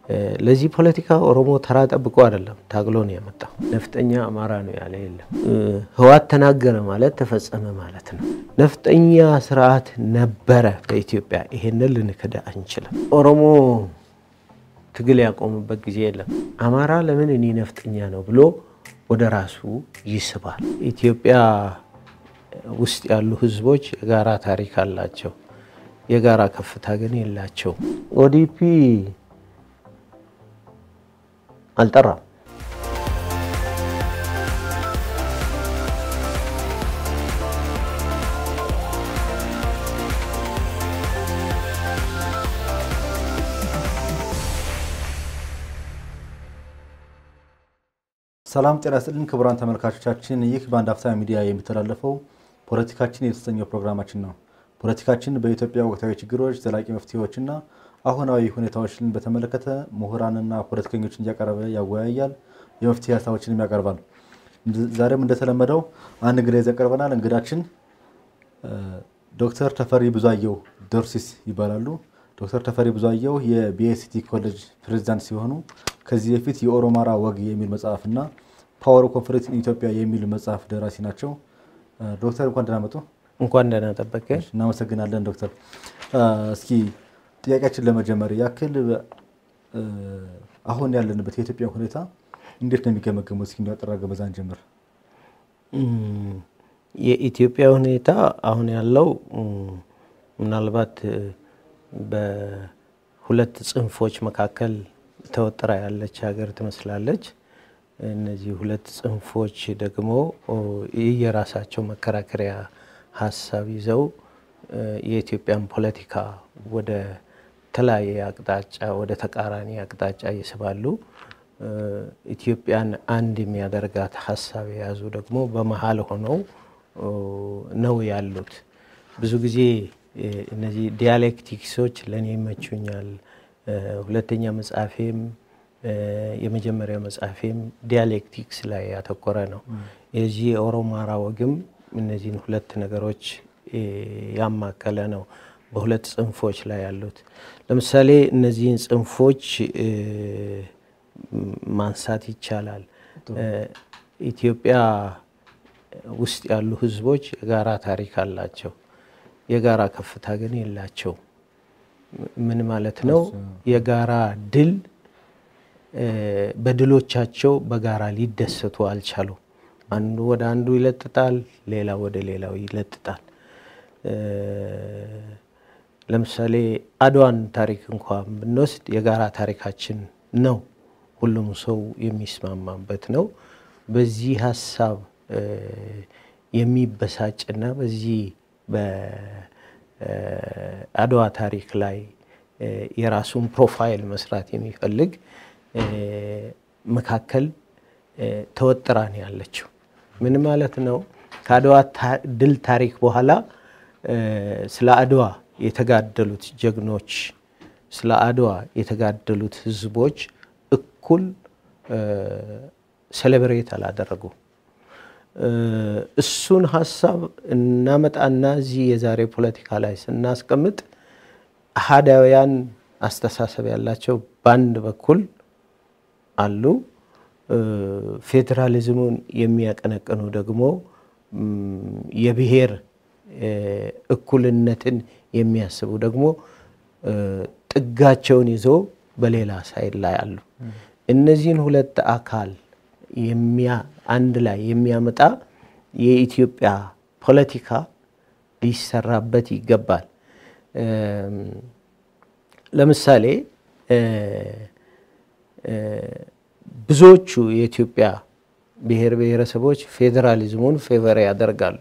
ለዚህ ፖለቲካ ኦሮሞ ተራ ጠብቆ አይደለም ታግሎ ነው የመጣው። ነፍጠኛ አማራ ነው ያለ የለም። ህወሓት ተናገረ ማለት ተፈጸመ ማለት ነው። ነፍጠኛ ስርዓት ነበረ በኢትዮጵያ። ይሄንን ልንክድ አንችልም። ኦሮሞ ትግል ያቆሙበት ጊዜ የለም። አማራ ለምን እኔ ነፍጠኛ ነው ብሎ ወደ ራሱ ይስባል። ኢትዮጵያ ውስጥ ያሉ ህዝቦች የጋራ ታሪክ አላቸው። የጋራ ከፍታ ግን የላቸው። ኦዲፒ አልጠራም። ሰላም ጤና ይስጥልን ክቡራን ተመልካቾቻችን፣ ይህ በአንድ አፍታ ሚዲያ የሚተላለፈው ፖለቲካችን የተሰኘው ፕሮግራማችን ነው። ፖለቲካችን በኢትዮጵያ ወቅታዊ ችግሮች፣ ዘላቂ መፍትሄዎችና አሁናዊ ሁኔታዎችን በተመለከተ ምሁራንና ፖለቲከኞችን እያቀረበ ያወያያል፣ የመፍትሄ ሀሳቦችንም ያቀርባል። ዛሬም እንደተለመደው አንድ እንግዳ ይዘን ቀርበናል። እንግዳችን ዶክተር ተፈሪ ብዙአየሁ ዶርሲስ ይባላሉ። ዶክተር ተፈሪ ብዙአየሁ የቢኤሲቲ ኮሌጅ ፕሬዚዳንት ሲሆኑ ከዚህ በፊት የኦሮማራ ወግ የሚል መጽሐፍ እና ፓወር ኮንፈረንስ ኢትዮጵያ የሚል መጽሐፍ ደራሲ ናቸው። ዶክተር እንኳን ደህና መጡ። እንኳን ደህና ጠበቀ። እናመሰግናለን ዶክተር። እስኪ ጥያቄያችን ለመጀመር ያክል አሁን ያለንበት የኢትዮጵያ ሁኔታ እንዴት ነው የሚገመገሙት? እስኪ እንዲያጠራ ገበዛን ጀምር። የኢትዮጵያ ሁኔታ አሁን ያለው ምናልባት በሁለት ጽንፎች መካከል ተወጥራ ያለች ሀገር ትመስላለች። እነዚህ ሁለት ጽንፎች ደግሞ የራሳቸው መከራከሪያ ሀሳብ ይዘው የኢትዮጵያን ፖለቲካ ወደ ተለያየ አቅጣጫ ወደ ተቃራኒ አቅጣጫ ይስባሉ። ኢትዮጵያን አንድ የሚያደርጋት ሀሳብ የያዙ ደግሞ በመሀል ሆነው ነው ያሉት። ብዙ ጊዜ እነዚህ ዲያሌክቲክሶች ለእኔ ይመቹኛል። ሁለተኛ መጽሐፌም የመጀመሪያው መጽሐፌም ዲያሌክቲክስ ላይ ያተኮረ ነው። የዚህ የኦሮማራ ወግም እነዚህን ሁለት ነገሮች ያማከለ ነው። በሁለት ጽንፎች ላይ ያሉት ለምሳሌ እነዚህን ጽንፎች ማንሳት ይቻላል። ኢትዮጵያ ውስጥ ያሉ ህዝቦች የጋራ ታሪክ አላቸው። የጋራ ከፍታ ግን የላቸው። ምን ማለት ነው? የጋራ ድል በድሎቻቸው በጋራ ሊደሰቱ አልቻሉም። አንዱ ወደ አንዱ ይለጥጣል፣ ሌላ ወደ ሌላው ይለጥጣል። ለምሳሌ አድዋን ታሪክ እንኳን ብንወስድ የጋራ ታሪካችን ነው። ሁሉም ሰው የሚስማማበት ነው። በዚህ ሀሳብ የሚበሳጭና በዚህ በአድዋ ታሪክ ላይ የራሱን ፕሮፋይል መስራት የሚፈልግ መካከል ተወጥራ ነው ያለችው። ምን ማለት ነው? ከአድዋ ድል ታሪክ በኋላ ስለ አድዋ የተጋደሉት ጀግኖች፣ ስለ አድዋ የተጋደሉት ህዝቦች እኩል ሴሌብሬት አላደረጉ። እሱን ሀሳብ እናመጣና እዚህ የዛሬ ፖለቲካ ላይ ስናስቀምጥ አሃዳውያን አስተሳሰብ ያላቸው በአንድ በኩል አሉ። ፌዴራሊዝሙን የሚያቀነቅኑ ደግሞ የብሔር እኩልነትን የሚያስቡ ደግሞ ጥጋቸውን ይዞ በሌላ ሳይድ ላይ አሉ። እነዚህን ሁለት አካል አንድ ላይ የሚያመጣ የኢትዮጵያ ፖለቲካ ሊሰራበት ይገባል። ለምሳሌ ብዙዎቹ የኢትዮጵያ ብሔር ብሔረሰቦች ፌዴራሊዝሙን ፌቨር ያደርጋሉ።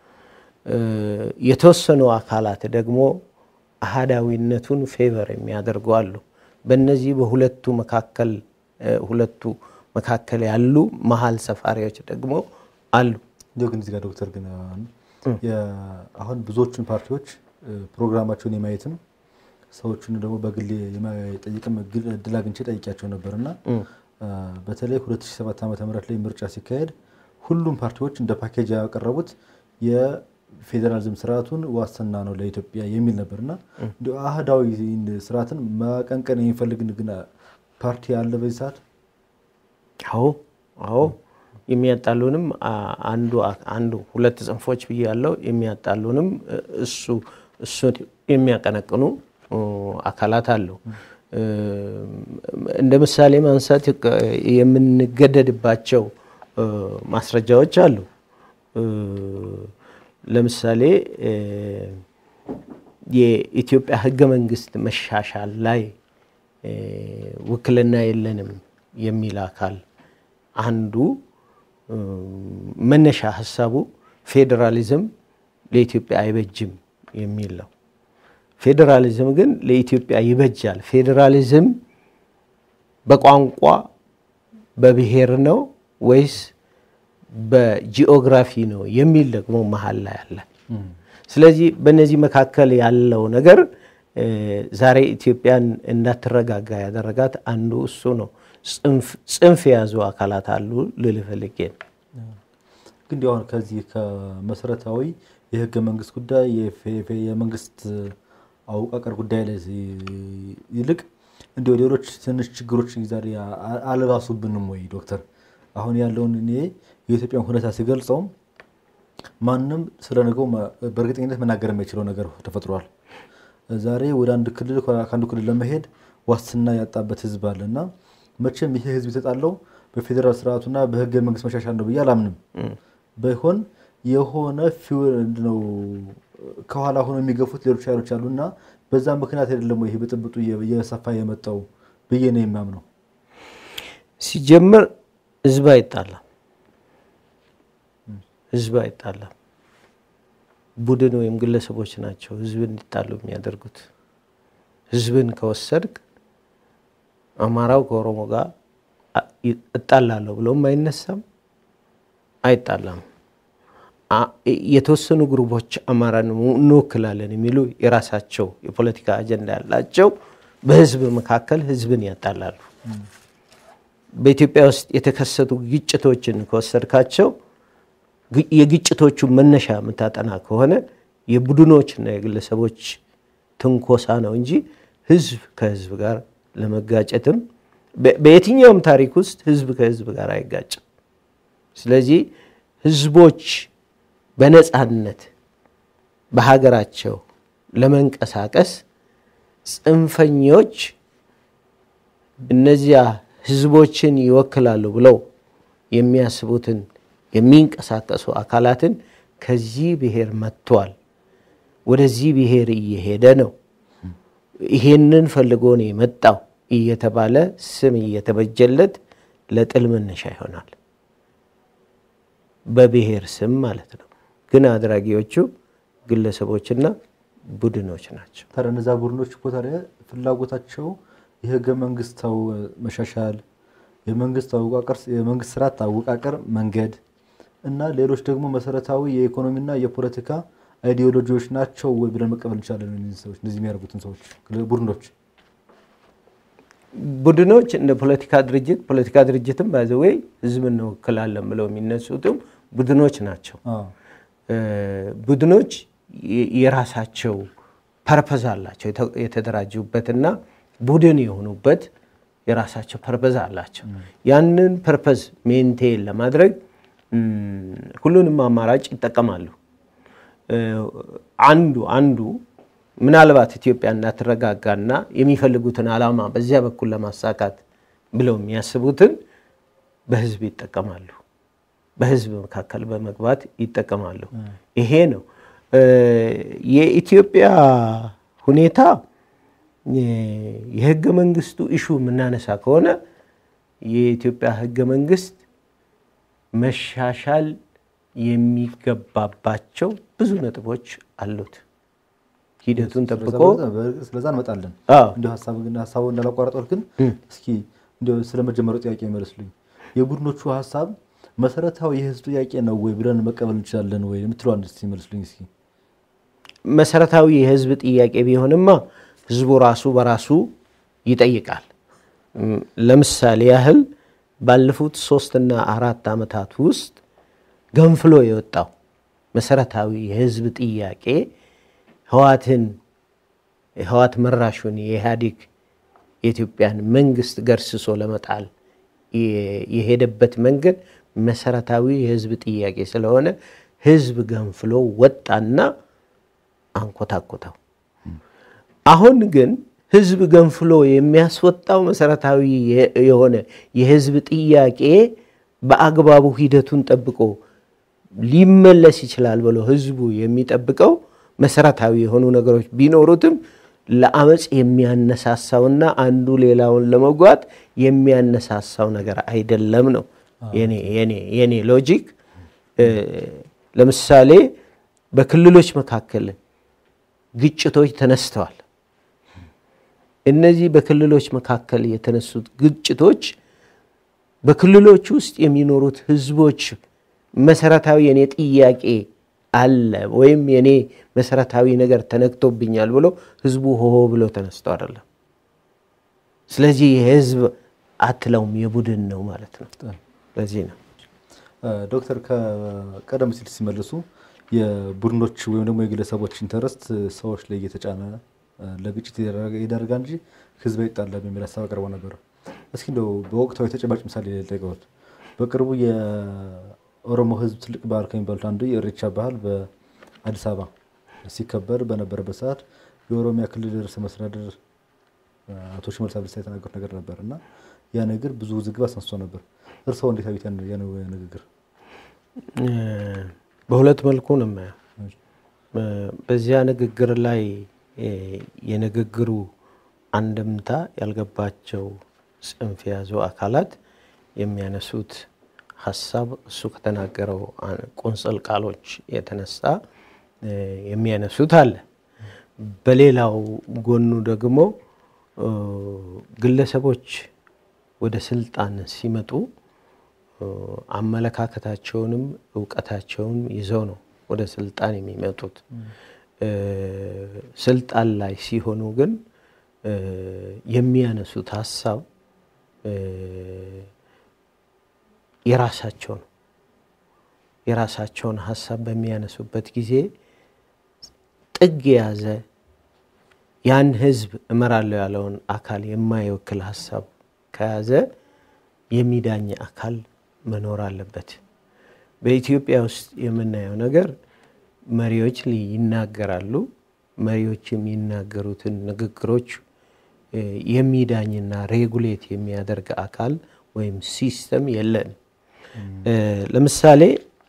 የተወሰኑ አካላት ደግሞ አሃዳዊነቱን ፌቨር የሚያደርጉ አሉ። በእነዚህ በሁለቱ መካከል ሁለቱ መካከል ያሉ መሀል ሰፋሪዎች ደግሞ አሉ። እንዲሁ ግን እዚህ ጋር ዶክተር ግን አሁን ብዙዎቹን ፓርቲዎች ፕሮግራማቸውን የማየትም ሰዎቹን ደግሞ በግል የማይጠይቅም እድል አግኝቼ ጠይቂያቸው ነበር እና በተለይ 2007 ዓ ም ላይ ምርጫ ሲካሄድ ሁሉም ፓርቲዎች እንደ ፓኬጅ ያቀረቡት የፌዴራሊዝም ስርዓቱን ዋስትና ነው ለኢትዮጵያ የሚል ነበር እና እንዲ አህዳዊ ስርዓትን ማቀንቀን የሚፈልግ ግን ፓርቲ አለ በዚህ ሰዓት? አዎ አዎ የሚያጣሉንም አንዱ አንዱ ሁለት ጽንፎች ብዬ ያለው የሚያጣሉንም እሱ እሱን የሚያቀነቅኑ አካላት አሉ። እንደ ምሳሌ ማንሳት የምንገደድባቸው ማስረጃዎች አሉ። ለምሳሌ የኢትዮጵያ ሕገ መንግስት መሻሻል ላይ ውክልና የለንም የሚል አካል አንዱ መነሻ ሀሳቡ ፌዴራሊዝም ለኢትዮጵያ አይበጅም የሚል ነው። ፌዴራሊዝም ግን ለኢትዮጵያ ይበጃል። ፌዴራሊዝም በቋንቋ በብሔር ነው ወይስ በጂኦግራፊ ነው የሚል ደግሞ መሀል ላይ አለ። ስለዚህ በእነዚህ መካከል ያለው ነገር ዛሬ ኢትዮጵያን እንዳትረጋጋ ያደረጋት አንዱ እሱ ነው። ጽንፍ የያዙ አካላት አሉ ልል ፈልጌ ነው። ግን አሁን ከዚህ ከመሰረታዊ የህገ መንግስት ጉዳይ የመንግስት አወቃቀር ጉዳይ ላይ ይልቅ እንዲ ሌሎች ትንሽ ችግሮች ዛሬ አልባሱብንም ወይ ዶክተር? አሁን ያለውን እኔ የኢትዮጵያን ሁኔታ ሲገልጸውም ማንም ስለ ነገው በእርግጠኝነት መናገር የማይችለው ነገር ተፈጥሯል። ዛሬ ወደ አንድ ክልል ከአንዱ ክልል ለመሄድ ዋስትና ያጣበት ህዝብ አለ እና መቼም ይሄ ህዝብ የተጣለው በፌዴራል ስርዓቱና በህገ መንግስት መሻሻል ነው ብዬ አላምንም። ባይሆን የሆነ ነው ከኋላ ሆኖ የሚገፉት ሌሎች ኃይሎች አሉ እና በዛ ምክንያት አይደለም ይሄ ብጥብጡ እየሰፋ የመጣው ብዬ ነው የማምነው። ሲጀምር ህዝብ አይጣላም፣ ህዝብ አይጣላም። ቡድን ወይም ግለሰቦች ናቸው ህዝብን እንዲጣሉ የሚያደርጉት። ህዝብን ከወሰድክ አማራው ከኦሮሞ ጋር እጣላለሁ ብለውም አይነሳም፣ አይጣላም። የተወሰኑ ግሩፖች አማራን እንወክላለን የሚሉ የራሳቸው የፖለቲካ አጀንዳ ያላቸው በህዝብ መካከል ህዝብን ያጣላሉ። በኢትዮጵያ ውስጥ የተከሰቱ ግጭቶችን ከወሰድካቸው የግጭቶቹ መነሻ የምታጠና ከሆነ የቡድኖችና የግለሰቦች ትንኮሳ ነው እንጂ ህዝብ ከህዝብ ጋር ለመጋጨትም በየትኛውም ታሪክ ውስጥ ህዝብ ከህዝብ ጋር አይጋጭም። ስለዚህ ህዝቦች በነፃነት በሀገራቸው ለመንቀሳቀስ ጽንፈኞች እነዚያ ህዝቦችን ይወክላሉ ብለው የሚያስቡትን የሚንቀሳቀሱ አካላትን ከዚህ ብሔር መጥቷል፣ ወደዚህ ብሔር እየሄደ ነው፣ ይሄንን ፈልጎ ነው የመጣው እየተባለ ስም እየተበጀለት ለጥል መነሻ ይሆናል። በብሔር ስም ማለት ነው። ግን አድራጊዎቹ ግለሰቦችና ቡድኖች ናቸው። ታዲያ እነዛ ቡድኖች እኮ ታዲያ ፍላጎታቸው የህገ መንግስታዊ መሻሻል፣ የመንግስት አወቃቀር፣ የመንግስት ስርዓት አወቃቀር መንገድ እና ሌሎች ደግሞ መሰረታዊ የኢኮኖሚና የፖለቲካ አይዲዮሎጂዎች ናቸው ወይ ብለን መቀበል እንችላለን? እነዚህ ሰዎች እነዚህ የሚያደርጉትን ሰዎች ቡድኖች ቡድኖች እንደ ፖለቲካ ድርጅት ፖለቲካ ድርጅትም ባይዘወይ ህዝብ እንወክላለን ብለው የሚነሱትም ቡድኖች ናቸው። ቡድኖች የራሳቸው ፐርፐዝ አላቸው። የተደራጁበትና ቡድን የሆኑበት የራሳቸው ፐርፐዝ አላቸው። ያንን ፐርፐዝ ሜንቴን ለማድረግ ሁሉንም አማራጭ ይጠቀማሉ። አንዱ አንዱ ምናልባት ኢትዮጵያ እንዳትረጋጋና የሚፈልጉትን ዓላማ በዚያ በኩል ለማሳካት ብለው የሚያስቡትን በህዝብ ይጠቀማሉ። በህዝብ መካከል በመግባት ይጠቀማሉ። ይሄ ነው የኢትዮጵያ ሁኔታ። የህገ መንግስቱ ኢሹ የምናነሳ ከሆነ የኢትዮጵያ ህገ መንግስት መሻሻል የሚገባባቸው ብዙ ነጥቦች አሉት። ሂደቱን ጠብቆ ስለዛ እንመጣለን። አዎ። እንዲሁ ሀሳቡ እንዳላቋረጦት ግን እስኪ እንዲሁ ስለመጀመሪያው ጥያቄ ይመልስልኝ። የቡድኖቹ ሀሳብ መሰረታዊ የህዝብ ጥያቄ ነው ወይ ብለን መቀበል እንችላለን ወይ የምትለው አንድ እስኪ ይመልስልኝ እስኪ። መሰረታዊ የህዝብ ጥያቄ ቢሆንማ ህዝቡ ራሱ በራሱ ይጠይቃል። ለምሳሌ ያህል ባለፉት ሶስትና አራት ዓመታት ውስጥ ገንፍሎ የወጣው መሰረታዊ የህዝብ ጥያቄ ህዋትን ህዋት መራሹን የኢህአዴግ የኢትዮጵያን መንግስት ገርስሶ ለመጣል የሄደበት መንገድ መሰረታዊ የህዝብ ጥያቄ ስለሆነ ህዝብ ገንፍሎ ወጣና አንኮታኮታው። አሁን ግን ህዝብ ገንፍሎ የሚያስወጣው መሰረታዊ የሆነ የህዝብ ጥያቄ በአግባቡ ሂደቱን ጠብቆ ሊመለስ ይችላል ብሎ ህዝቡ የሚጠብቀው መሰረታዊ የሆኑ ነገሮች ቢኖሩትም ለአመፅ የሚያነሳሳውና አንዱ ሌላውን ለመጓት የሚያነሳሳው ነገር አይደለም ነው የኔ ሎጂክ። ለምሳሌ በክልሎች መካከል ግጭቶች ተነስተዋል። እነዚህ በክልሎች መካከል የተነሱት ግጭቶች በክልሎች ውስጥ የሚኖሩት ህዝቦች መሰረታዊ የኔ ጥያቄ አለ ወይም የኔ መሰረታዊ ነገር ተነክቶብኛል ብሎ ህዝቡ ሆሆ ብሎ ተነስቶ አይደለም። ስለዚህ የህዝብ አትለውም የቡድን ነው ማለት ነው። ለዚህ ነው ዶክተር ከቀደም ሲል ሲመልሱ የቡድኖች ወይም ደግሞ የግለሰቦች ኢንተረስት ሰዎች ላይ እየተጫነ ለግጭት ይዳርጋል እንጂ ህዝብ አይጣላም የሚል ሀሳብ አቅርበው ነበር። እስኪ እንደው በወቅታዊ ተጨባጭ ምሳሌ ጠይቀውት በቅርቡ የኦሮሞ ህዝብ ትልቅ ባህል ከሚባሉት አንዱ የኢሬቻ ባህል በአዲስ አበባ ሲከበር በነበረበት ሰዓት የኦሮሚያ ክልል ርዕሰ መስተዳድር አቶ ሽመልስ አብዲሳ የተናገሩት ነገር ነበር እና ያ ነገር ብዙ ውዝግብ አስነስቶ ነበር። እርስዎ እንዴት አዩት ያን ንግግር? በሁለት መልኩ ነው የማየው። በዚያ ንግግር ላይ የንግግሩ አንድምታ ያልገባቸው ጽንፍ የያዙ አካላት የሚያነሱት ሀሳብ እሱ ከተናገረው ቁንጽል ቃሎች የተነሳ የሚያነሱት አለ። በሌላው ጎኑ ደግሞ ግለሰቦች ወደ ስልጣን ሲመጡ አመለካከታቸውንም እውቀታቸውንም ይዘው ነው ወደ ስልጣን የሚመጡት። ስልጣን ላይ ሲሆኑ ግን የሚያነሱት ሀሳብ የራሳቸው ነው። የራሳቸውን ሀሳብ በሚያነሱበት ጊዜ ጥግ የያዘ ያን ህዝብ እመራለሁ ያለውን አካል የማይወክል ሀሳብ ከያዘ የሚዳኝ አካል መኖር አለበት። በኢትዮጵያ ውስጥ የምናየው ነገር መሪዎች ይናገራሉ። መሪዎች የሚናገሩትን ንግግሮች የሚዳኝና ሬጉሌት የሚያደርግ አካል ወይም ሲስተም የለንም። ለምሳሌ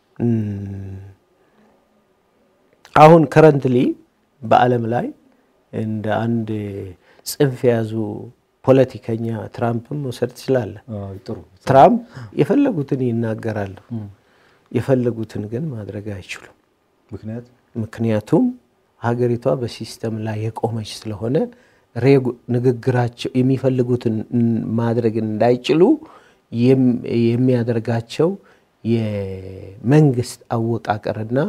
አሁን ከረንትሊ በዓለም ላይ እንደ አንድ ጽንፍ የያዙ ፖለቲከኛ ትራምፕን መውሰድ ትችላለህ። ትራምፕ የፈለጉትን ይናገራሉ፣ የፈለጉትን ግን ማድረግ አይችሉም። ምክንያቱም ሀገሪቷ በሲስተም ላይ የቆመች ስለሆነ ንግግራቸው የሚፈልጉትን ማድረግ እንዳይችሉ የሚያደርጋቸው የመንግስት አወቃቀርና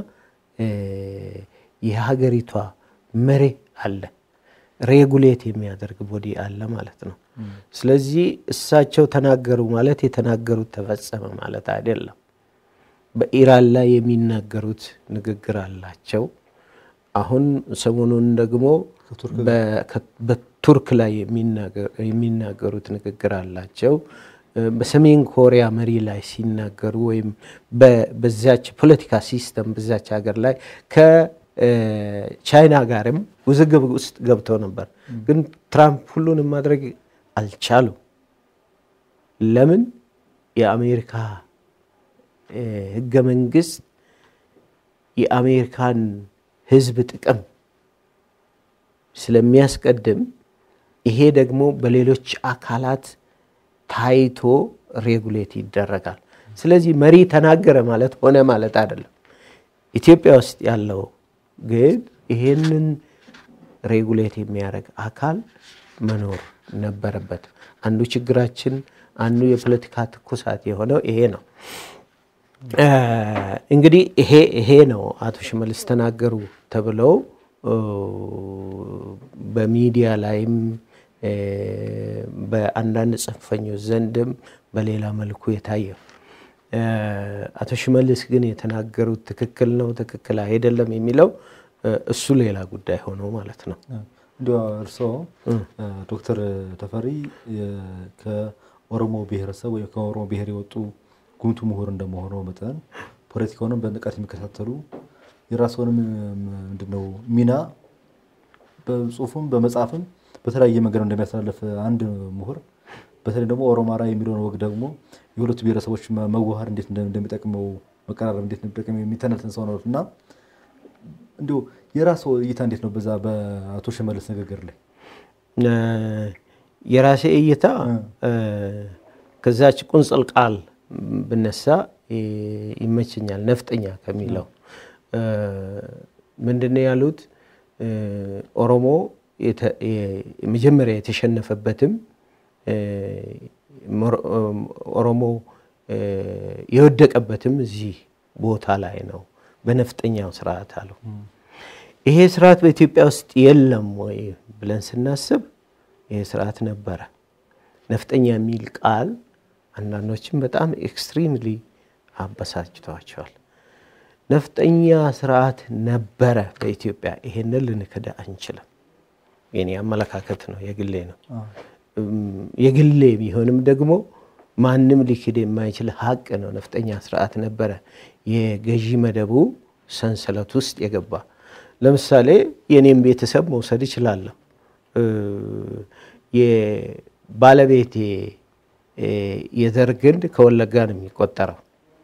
የሀገሪቷ መሪ አለ፣ ሬጉሌት የሚያደርግ ቦዲ አለ ማለት ነው። ስለዚህ እሳቸው ተናገሩ ማለት የተናገሩት ተፈጸመ ማለት አይደለም። በኢራን ላይ የሚናገሩት ንግግር አላቸው። አሁን ሰሞኑን ደግሞ በቱርክ ላይ የሚናገሩት ንግግር አላቸው። በሰሜን ኮሪያ መሪ ላይ ሲናገሩ ወይም በዛች ፖለቲካ ሲስተም በዛች ሀገር ላይ ከቻይና ጋርም ውዝግብ ውስጥ ገብተው ነበር። ግን ትራምፕ ሁሉንም ማድረግ አልቻሉም። ለምን? የአሜሪካ ህገ መንግስት የአሜሪካን ህዝብ ጥቅም ስለሚያስቀድም ይሄ ደግሞ በሌሎች አካላት ታይቶ ሬጉሌት ይደረጋል። ስለዚህ መሪ ተናገረ ማለት ሆነ ማለት አይደለም። ኢትዮጵያ ውስጥ ያለው ግን ይሄንን ሬጉሌት የሚያደርግ አካል መኖር ነበረበት። አንዱ ችግራችን፣ አንዱ የፖለቲካ ትኩሳት የሆነው ይሄ ነው። እንግዲህ ይሄ ይሄ ነው አቶ ሽመልስ ተናገሩ ተብለው በሚዲያ ላይም በአንዳንድ ጽንፈኞች ዘንድም በሌላ መልኩ የታየው። አቶ ሽመልስ ግን የተናገሩት ትክክል ነው፣ ትክክል አይደለም የሚለው እሱ ሌላ ጉዳይ ሆኖ ማለት ነው። እንዲያው እርስዎ ዶክተር ተፈሪ ከኦሮሞ ብሔረሰብ ወይም ከኦሮሞ ብሔር የወጡ ጉምቱ ምሁር እንደመሆነው መጠን ፖለቲካውንም በንቃት የሚከታተሉ የራስዎንም ምንድነው ሚና በጽሁፍም በመጽሐፍም በተለያየ መንገድ እንደሚያስተላልፍ አንድ ምሁር በተለይ ደግሞ ኦሮማራ የሚለውን ወግ ደግሞ የሁለቱ ብሔረሰቦች መዋሃድ እንዴት እንደሚጠቅመው መቀራረብ እንዴት እንደሚጠቅም የሚተነትን ሰው ነው እና እንዲሁ የራስዎ እይታ እንዴት ነው በዛ በአቶ ሽመልስ ንግግር ላይ? የራሴ እይታ ከዛች ቁንጽል ቃል ብነሳ ይመቸኛል። ነፍጠኛ ከሚለው ምንድነው ያሉት? ኦሮሞ መጀመሪያ የተሸነፈበትም ኦሮሞ የወደቀበትም እዚህ ቦታ ላይ ነው፣ በነፍጠኛው ስርዓት አለው። ይሄ ስርዓት በኢትዮጵያ ውስጥ የለም ወይ ብለን ስናስብ ይሄ ስርዓት ነበረ። ነፍጠኛ የሚል ቃል አንዳንዶችም በጣም ኤክስትሪምሊ አበሳጭተዋቸዋል። ነፍጠኛ ስርዓት ነበረ በኢትዮጵያ። ይሄንን ልንክድ አንችልም። የኔ አመለካከት ነው፣ የግሌ ነው። የግሌ ቢሆንም ደግሞ ማንም ሊክድ የማይችል ሀቅ ነው። ነፍጠኛ ስርዓት ነበረ፣ የገዢ መደቡ ሰንሰለት ውስጥ የገባ ለምሳሌ የኔም ቤተሰብ መውሰድ እችላለሁ። የባለቤቴ የዘር ግንድ ከወለጋ ነው የሚቆጠረው።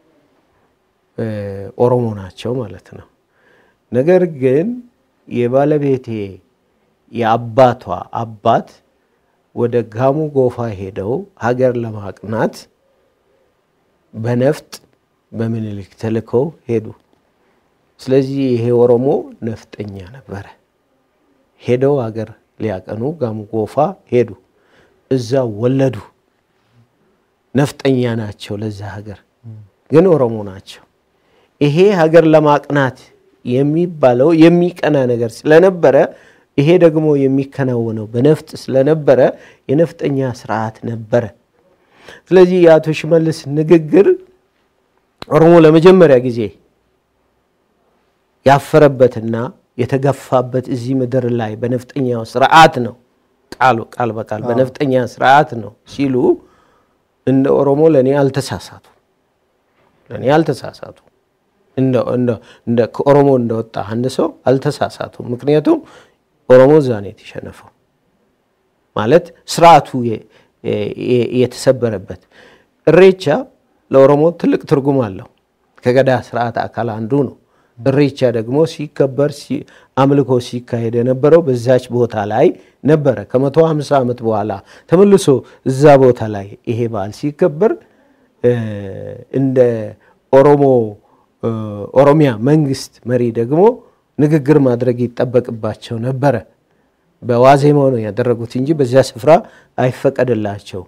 ኦሮሞ ናቸው ማለት ነው። ነገር ግን የባለቤቴ የአባቷ አባት ወደ ጋሙ ጎፋ ሄደው ሀገር ለማቅናት በነፍጥ በምኒልክ ተልከው ሄዱ። ስለዚህ ይሄ ኦሮሞ ነፍጠኛ ነበረ። ሄደው ሀገር ሊያቀኑ ጋሙ ጎፋ ሄዱ። እዛ ወለዱ። ነፍጠኛ ናቸው ለዛ ሀገር፣ ግን ኦሮሞ ናቸው። ይሄ ሀገር ለማቅናት የሚባለው የሚቀና ነገር ስለነበረ ይሄ ደግሞ የሚከናወነው በነፍጥ ስለነበረ የነፍጠኛ ስርዓት ነበረ። ስለዚህ የአቶ ሽመልስ ንግግር ኦሮሞ ለመጀመሪያ ጊዜ ያፈረበትና የተገፋበት እዚህ ምድር ላይ በነፍጠኛው ስርዓት ነው። ቃሉ ቃል በቃል በነፍጠኛ ስርዓት ነው ሲሉ እንደ ኦሮሞ ለእኔ አልተሳሳቱ፣ ለእኔ አልተሳሳቱ። እንደ ከኦሮሞ እንደወጣ አንድ ሰው አልተሳሳቱ። ምክንያቱም ኦሮሞ እዛ ነው የተሸነፈው ማለት ስርዓቱ የተሰበረበት። እሬቻ ለኦሮሞ ትልቅ ትርጉም አለው። ከገዳ ስርዓት አካል አንዱ ነው። እሬቻ ደግሞ ሲከበር አምልኮ ሲካሄድ የነበረው በዛች ቦታ ላይ ነበረ። ከመቶ ሃምሳ ዓመት በኋላ ተመልሶ እዛ ቦታ ላይ ይሄ በዓል ሲከበር እንደ ኦሮሞ ኦሮሚያ መንግስት መሪ ደግሞ ንግግር ማድረግ ይጠበቅባቸው ነበረ። በዋዜማው ነው ያደረጉት እንጂ በዚያ ስፍራ አይፈቀድላቸው።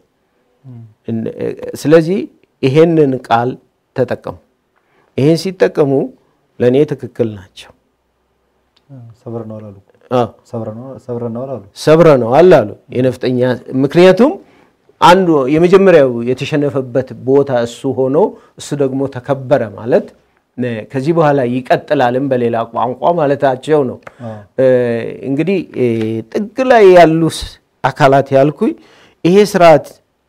ስለዚህ ይሄንን ቃል ተጠቀሙ። ይሄን ሲጠቀሙ ለእኔ ትክክል ናቸው። ሰብረነዋል አሉ የነፍጠኛ ምክንያቱም አንዱ የመጀመሪያው የተሸነፈበት ቦታ እሱ ሆኖ እሱ ደግሞ ተከበረ ማለት ከዚህ በኋላ ይቀጥላልም በሌላ ቋንቋ ማለታቸው ነው። እንግዲህ ጥግ ላይ ያሉ አካላት ያልኩኝ ይሄ ስርዓት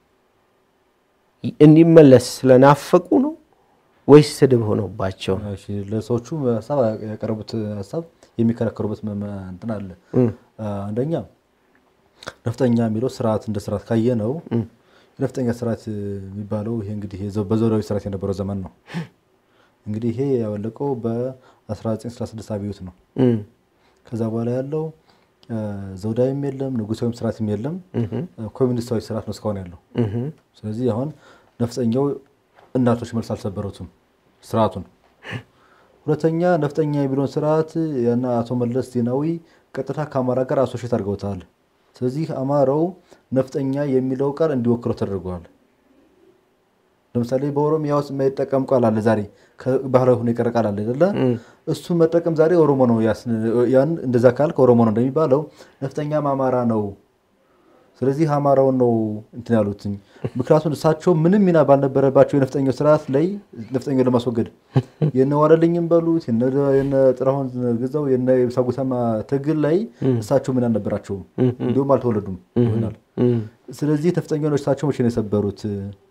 እንዲመለስ ስለናፈቁ ነው ወይስ ስድብ ሆኖባቸው ነው? ለሰዎቹ ሀሳብ ያቀረቡት ሀሳብ የሚከራከሩበት እንትን አለ። አንደኛ ነፍጠኛ የሚለው ስርዓት እንደ ስርዓት ካየ ነው የነፍጠኛ ስርዓት የሚባለው ይሄ እንግዲህ በዘውዳዊ ስርዓት የነበረው ዘመን ነው። እንግዲህ ይሄ ያወለቀው በ1936 አብዮት ነው። ከዛ በኋላ ያለው ዘውዳዊም የለም ንጉሳዊም ስርዓትም የለም፣ ኮሚኒስታዊ ስርዓት ነው እስካሁን ያለው። ስለዚህ አሁን ነፍጠኛው እናቶች መልስ አልሰበሩትም ስርዓቱን። ሁለተኛ ነፍጠኛ የሚለውን ስርዓት እና አቶ መለስ ዜናዊ ቀጥታ ከአማራ ጋር አሶሼት አድርገውታል። ስለዚህ አማራው ነፍጠኛ የሚለው ቃል እንዲወክለው ተደርገዋል። ለምሳሌ በኦሮሚያ ውስጥ የማይጠቀም ቃል አለ። ዛሬ ባህላዊ ሆኖ የቀረ ቃል አለ አይደለ? እሱን መጠቀም ዛሬ ኦሮሞ ነው። ያን እንደዛ ካልክ ኦሮሞ ነው እንደሚባለው ነፍጠኛም አማራ ነው። ስለዚህ አማራውን ነው እንትን ያሉትኝ። ምክንያቱም እሳቸው ምንም ሚና ባልነበረባቸው የነፍጠኛው ስርዓት ላይ ነፍጠኛው ለማስወገድ የነ ዋለልኝም በሉት የነ ጥላሁን ግዛው የነ የብሳ ጉተማ ትግል ላይ እሳቸው ምን አልነበራቸውም፣ እንዲሁም አልተወለዱም ይሆናል። ስለዚህ ነፍጠኛውን እሳቸው መቼ ነው የሰበሩት?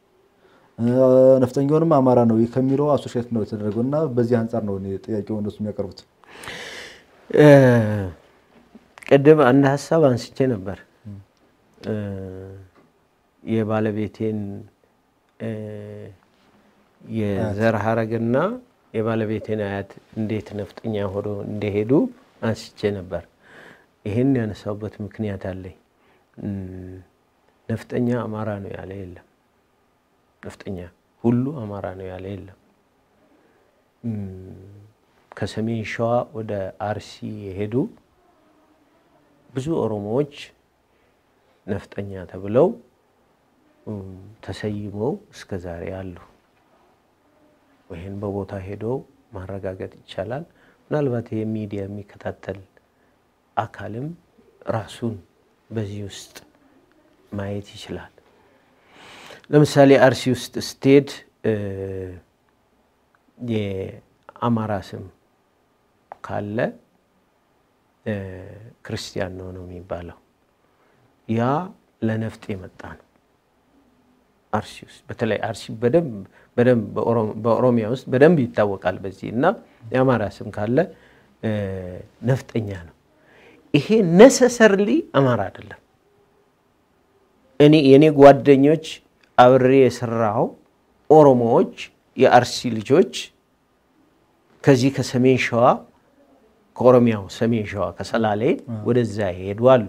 ነፍጠኛውንም አማራ ነው ከሚለው አሶሼት ነው የተደረገው እና በዚህ አንጻር ነው ጥያቄው እነሱ የሚያቀርቡት። ቅድም አንድ ሀሳብ አንስቼ ነበር። የባለቤቴን የዘር ሀረግና የባለቤቴን አያት እንዴት ነፍጠኛ ሆኖ እንደሄዱ አንስቼ ነበር። ይህን ያነሳውበት ምክንያት አለኝ። ነፍጠኛ አማራ ነው ያለ የለም። ነፍጠኛ ሁሉ አማራ ነው ያለ የለም። ከሰሜን ሸዋ ወደ አርሲ የሄዱ ብዙ ኦሮሞዎች ነፍጠኛ ተብለው ተሰይመው እስከ ዛሬ አሉ። ይህን በቦታ ሄዶ ማረጋገጥ ይቻላል። ምናልባት ይህ ሚዲያ የሚከታተል አካልም ራሱን በዚህ ውስጥ ማየት ይችላል። ለምሳሌ አርሲ ውስጥ ስትሄድ የአማራ ስም ካለ ክርስቲያን ነው ነው የሚባለው። ያ ለነፍጥ የመጣ ነው። አርሲ ውስጥ በተለይ አርሲ በደንብ በደንብ በኦሮሚያ ውስጥ በደንብ ይታወቃል በዚህ እና የአማራ ስም ካለ ነፍጠኛ ነው። ይሄ ነሰሰርሊ አማራ አይደለም። እኔ የእኔ ጓደኞች አብሬ የሰራው ኦሮሞዎች የአርሲ ልጆች ከዚህ ከሰሜን ሸዋ ከኦሮሚያው ሰሜን ሸዋ ከሰላሌ ወደዛ ይሄዱ አሉ።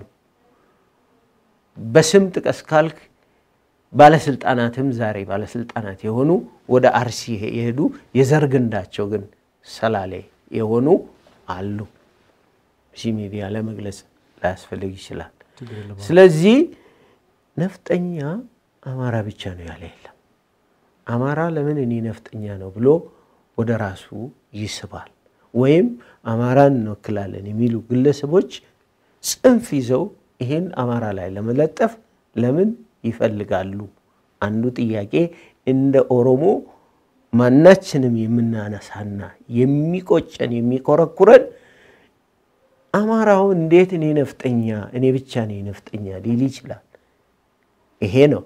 በስም ጥቀስ ካልክ ባለስልጣናትም ዛሬ ባለስልጣናት የሆኑ ወደ አርሲ የሄዱ የዘር ግንዳቸው ግን ሰላሌ የሆኑ አሉ። እዚህ ሚዲያ ለመግለጽ ላያስፈልግ ይችላል። ስለዚህ ነፍጠኛ አማራ ብቻ ነው ያለ የለም። አማራ ለምን እኔ ነፍጠኛ ነው ብሎ ወደ ራሱ ይስባል። ወይም አማራን እንወክላለን የሚሉ ግለሰቦች ጽንፍ ይዘው ይሄን አማራ ላይ ለመለጠፍ ለምን ይፈልጋሉ? አንዱ ጥያቄ እንደ ኦሮሞ ማናችንም የምናነሳና የሚቆጨን የሚኮረኩረን አማራው እንዴት እኔ ነፍጠኛ እኔ ብቻ እኔ ነፍጠኛ ሊል ይችላል? ይሄ ነው።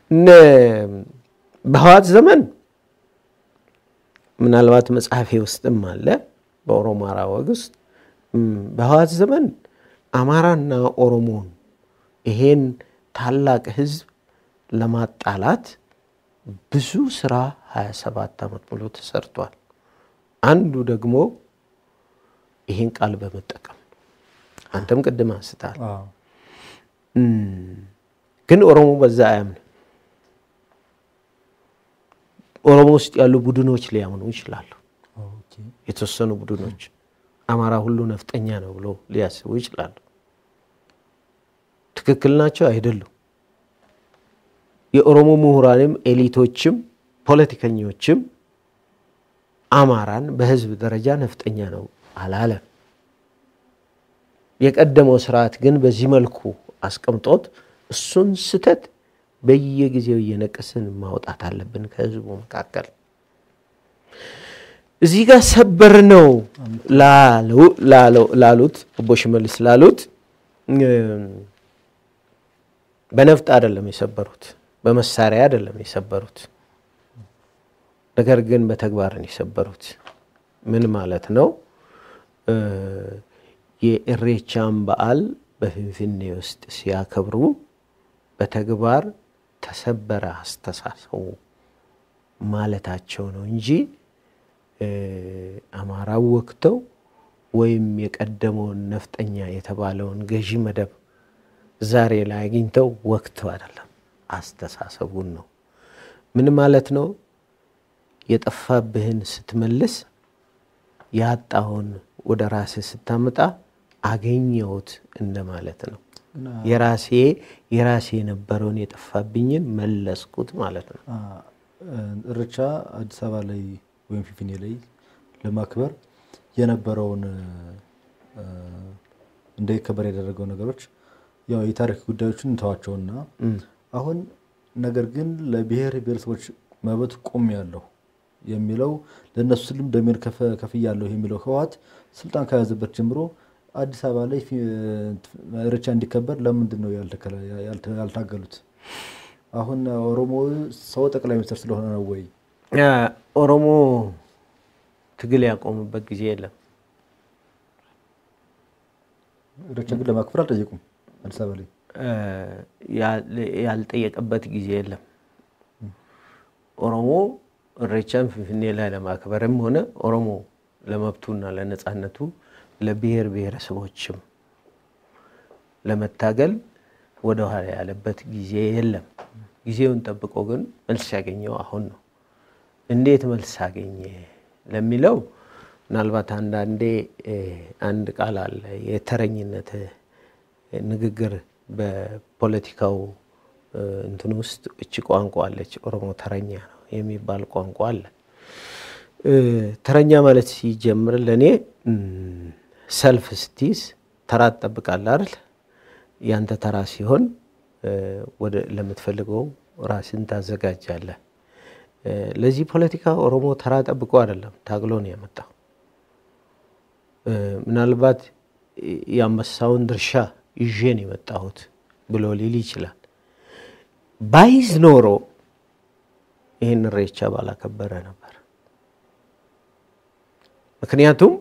በህዋት ዘመን ምናልባት መጽሐፌ ውስጥም አለ በኦሮማራ ወግ ውስጥ በህዋት ዘመን አማራና ኦሮሞን ይሄን ታላቅ ህዝብ ለማጣላት ብዙ ስራ 27 ዓመት ሙሉ ተሰርቷል። አንዱ ደግሞ ይሄን ቃል በመጠቀም አንተም ቅድም አንስታል። ግን ኦሮሞ በዛ አያምን። ኦሮሞ ውስጥ ያሉ ቡድኖች ሊያምኑ ይችላሉ። የተወሰኑ ቡድኖች አማራ ሁሉ ነፍጠኛ ነው ብሎ ሊያስቡ ይችላሉ። ትክክል ናቸው አይደሉም። የኦሮሞ ምሁራንም ኤሊቶችም ፖለቲከኞችም አማራን በህዝብ ደረጃ ነፍጠኛ ነው አላለም። የቀደመው ስርዓት ግን በዚህ መልኩ አስቀምጦት እሱን ስተት በየጊዜው እየነቀስን ማውጣት አለብን ከህዝቡ መካከል። እዚህ ጋር ሰበር ነው ላሉት አቦ ሽመልስ ላሉት በነፍጥ አይደለም የሰበሩት፣ በመሳሪያ አይደለም የሰበሩት። ነገር ግን በተግባርን የሰበሩት ምን ማለት ነው? የእሬቻን በዓል በፍንፍኔ ውስጥ ሲያከብሩ በተግባር ተሰበረ አስተሳሰቡ ማለታቸው ነው እንጂ አማራው ወክተው ወይም የቀደመውን ነፍጠኛ የተባለውን ገዢ መደብ ዛሬ ላይ አግኝተው ወክተው አይደለም፣ አስተሳሰቡን ነው። ምን ማለት ነው? የጠፋብህን ስትመልስ ያጣውን ወደ ራስህ ስታመጣ አገኘሁት እንደማለት ነው። የራሴ የራሴ የነበረውን የጠፋብኝን መለስኩት ማለት ነው። እርቻ አዲስ አበባ ላይ ወይም ፊንፊኔ ላይ ለማክበር የነበረውን እንዳይከበር ያደረገው ነገሮች ያው የታሪክ ጉዳዮችን እንተዋቸውና አሁን ነገር ግን ለብሔር ብሔረሰቦች መብት ቆም ያለሁ የሚለው ለእነሱ ስልም ደሜን ከፍያለሁ የሚለው ህወሓት ስልጣን ከያዘበት ጀምሮ አዲስ አበባ ላይ ኢሬቻ እንዲከበር ለምንድን ነው ያልታገሉት? አሁን ኦሮሞ ሰው ጠቅላይ ሚኒስትር ስለሆነ ነው ወይ? ኦሮሞ ትግል ያቆሙበት ጊዜ የለም። ኢሬቻ ግን ለማክበር አልጠየቁም። አዲስ አበባ ላይ ያልጠየቀበት ጊዜ የለም። ኦሮሞ ኢሬቻን ፍንፍኔ ላይ ለማክበርም ሆነ ኦሮሞ ለመብቱና ለነፃነቱ ለብሔር ብሔረሰቦችም ለመታገል ወደኋላ ያለበት ጊዜ የለም። ጊዜውን ጠብቆ ግን መልስ ያገኘው አሁን ነው። እንዴት መልስ አገኘ ለሚለው ምናልባት አንዳንዴ አንድ ቃል አለ፣ የተረኝነት ንግግር በፖለቲካው እንትን ውስጥ እች ቋንቋ አለች። ኦሮሞ ተረኛ ነው የሚባል ቋንቋ አለ። ተረኛ ማለት ሲጀምር ለእኔ ሰልፍ ስትይዝ ተራ ትጠብቃለህ አይደል? ያንተ ተራ ሲሆን ወደ ለምትፈልገው ራስን ታዘጋጃለህ። ለዚህ ፖለቲካ ኦሮሞ ተራ ጠብቆ አይደለም ታግሎ ነው ያመጣው። ምናልባት የአንበሳውን ድርሻ ይዤ ነው የመጣሁት ብሎ ሊል ይችላል። ባይዝ ኖሮ ይህን ኢሬቻ ባላከበረ ነበር። ምክንያቱም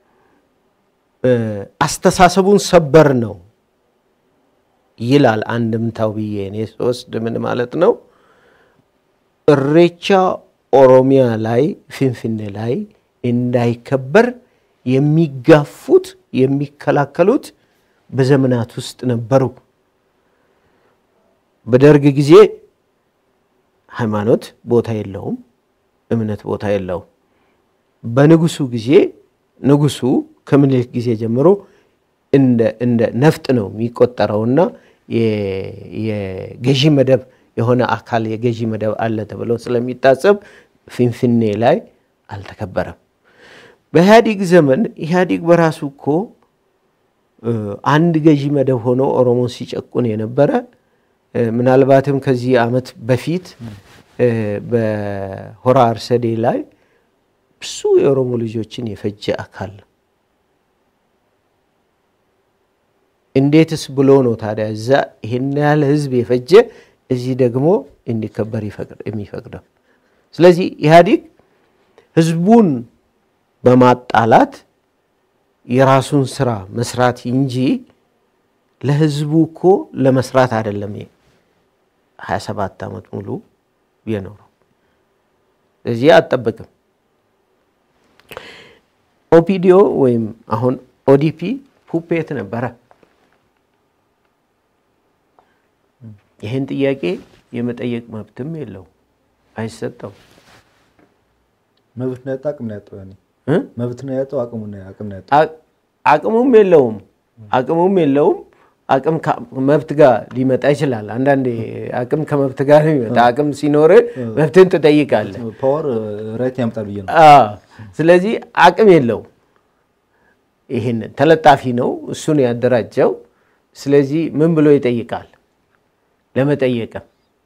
አስተሳሰቡን ሰበር ነው ይላል አንድምታው ብዬ እኔ ስወስድ ምን ማለት ነው? ኢሬቻ ኦሮሚያ ላይ ፊንፊኔ ላይ እንዳይከበር የሚጋፉት የሚከላከሉት በዘመናት ውስጥ ነበሩ። በደርግ ጊዜ ሃይማኖት ቦታ የለውም፣ እምነት ቦታ የለውም። በንጉሱ ጊዜ ንጉሱ ከምኒልክ ጊዜ ጀምሮ እንደ ነፍጥ ነው የሚቆጠረውና የገዢ መደብ የሆነ አካል የገዢ መደብ አለ ተብሎ ስለሚታሰብ ፊንፊኔ ላይ አልተከበረም። በኢህአዲግ ዘመን ኢህአዲግ በራሱ እኮ አንድ ገዢ መደብ ሆኖ ኦሮሞን ሲጨቁን የነበረ ምናልባትም ከዚህ ዓመት በፊት በሆራ አርሰዴ ላይ ብዙ የኦሮሞ ልጆችን የፈጀ አካል ነው። እንዴትስ ብሎ ነው ታዲያ እዛ ይሄን ያህል ህዝብ የፈጀ እዚህ ደግሞ እንዲከበር የሚፈቅደው? ስለዚህ ኢህአዲግ ህዝቡን በማጣላት የራሱን ስራ መስራት እንጂ ለህዝቡ እኮ ለመስራት አይደለም 27 ዓመት ሙሉ የኖረው። እዚህ አጠብቅም ኦፒዲዮ ወይም አሁን ኦዲፒ ፑፔት ነበረ። ይህን ጥያቄ የመጠየቅ መብትም የለው አይሰጠው። መብት ነው ያጣው፣ አቅም ነው ያጣው። ያኔ መብት ነው ያጣው፣ አቅሙ ነው አቅም ነው ያጣው። አቅሙም የለውም አቅሙም የለውም። አቅም መብት ጋር ሊመጣ ይችላል። አንዳንዴ አቅም ከመብት ጋር ነው የሚመጣ። አቅም ሲኖር መብትን ትጠይቃለህ። ፓወር ራይት ያመጣል ብዬ ነው። ስለዚህ አቅም የለውም። ይህንን ተለጣፊ ነው እሱን ያደራጀው። ስለዚህ ምን ብሎ ይጠይቃል? ለመጠየቅም